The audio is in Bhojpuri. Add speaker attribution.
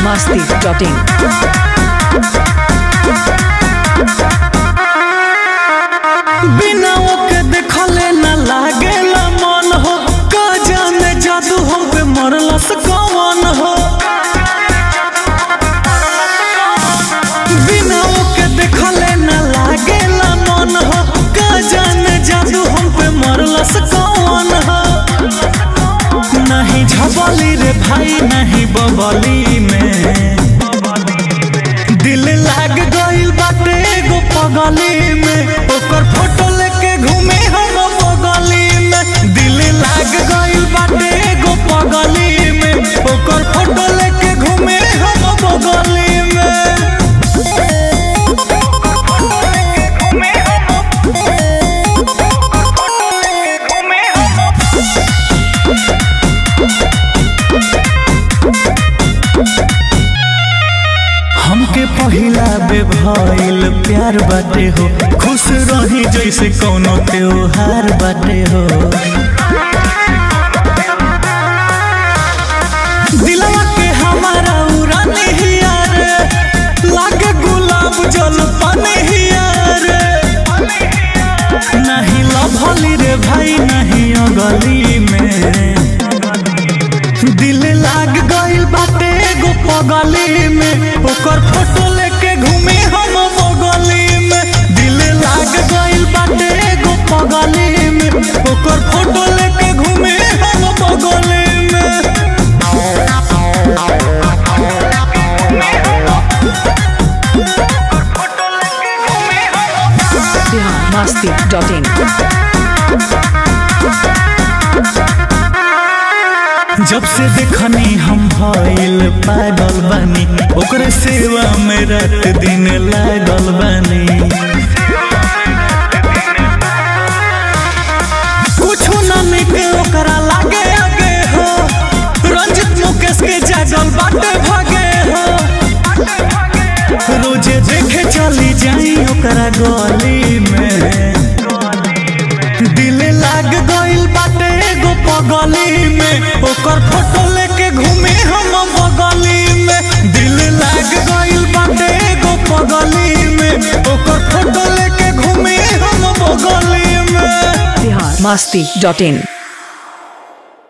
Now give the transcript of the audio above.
Speaker 1: masti.in.
Speaker 2: बिना ओके देखले न लागेला मन हो का जाने जादू हम पे मरलस कौन हो बिना ओके देखले न लागेला मन हो का जाने जादू हम पे मरलस कौन हो नहीं झबली रे भाई नहीं बबली में दिल लाग गइल बाटे एगो पगली में ओकर फोटो लेके घूमे हम बगली में दिल लाग गइल बाटे एगो पगली में ओकर फोटो लेके घूमे हम बगली में हमके पहिला बे भइल प्यार बाटे हो खुश रही जैसे कौनो त्योहार बाटे हो दिलवा के हमारा उड़ाने ही यार लागे गुलाब जल पाने ही यार नहीं लभली रे भाई नहीं अगली में दिल लाग गइल बाटे एगो पगली में ओकर फोटो लेके घूमे हम बगली में दिल लाग गइल बाटे एगो पगली में ओकर फोटो लेके घूमे हम बगली में
Speaker 1: Bihar masti.in.
Speaker 2: जब से देखनी हम भइल पागल बानी ओकरे सेवा में रात दिन लागल बानी कुछ ना निके ओकरा लागे आगे हो रंजित मुकेश के जागल बाटे भागे हो रोजे देखे चली जाई ओकरा गली में दिल लाग गइल बाटे एगो पगली में ओकर फोटो लेके घूमे हम बगली में दिल लाग गइल बाटे एगो पगली में ओकर फोटो लेके घूमे हम बगली में
Speaker 1: Bihar masti.in.